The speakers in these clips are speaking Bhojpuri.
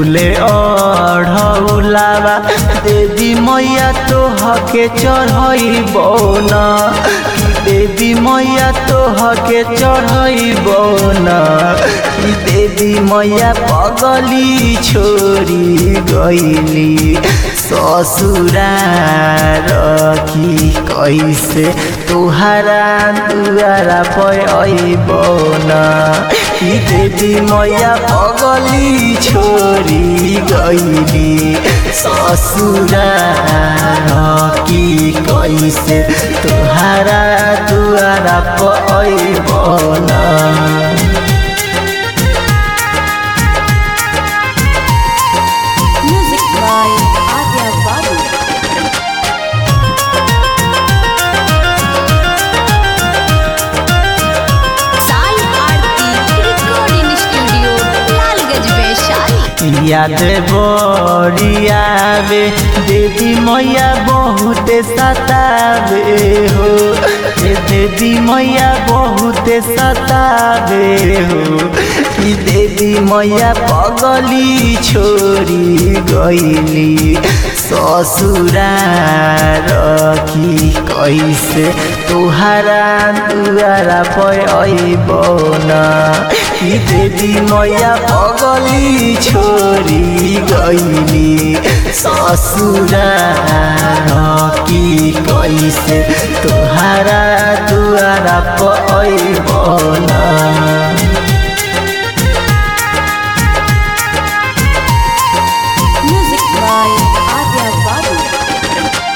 फूले अढ़ौलावा देवी मैया तो हके चढ़ई बौना देवी मैया तो हके चढ़ई बौना कि देवी मैया पगली छोरी गईली ससुरा रखी कैसे तुहारा दुआरा पैबौना कि देवी मैया पगली छोरी गईली ससुरा रखी कैसे तुहारा दुआरा पैबौना Music by Adya Babu. Sai Aarti Recording Studio, Lalgaj Vaishali. याद बड़ियावे देवी मैया बहुत सतावे हो हे देवी मैया बहुत सतावे हो कि देवी मैया पगली छोरी गईली ससुरा रखी कैसे तुहारा दुआरा पैबौना कि देवी मैया पगली छोरी गईली ससुरा रखी कैसे तुहारा दुआरा पैबौना Music by Adya Babu.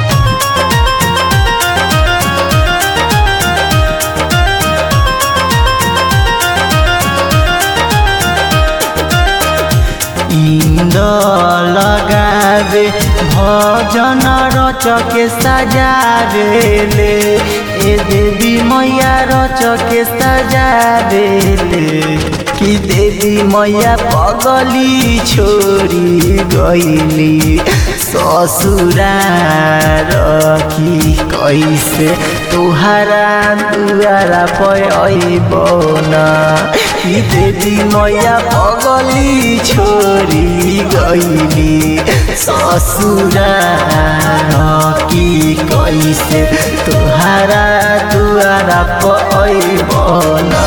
इंद लगावे भजन रचके सजावेले ए देवी मैया रचके सजावेले कि देवी मैया पगली छोरी गईली ससुरा रखी कैसे तुहारा दुआरा पैबौना कि देवी मैया पगली छोरी गईली ससुरा रखी कैसे तुहारा दुआरा पैबौना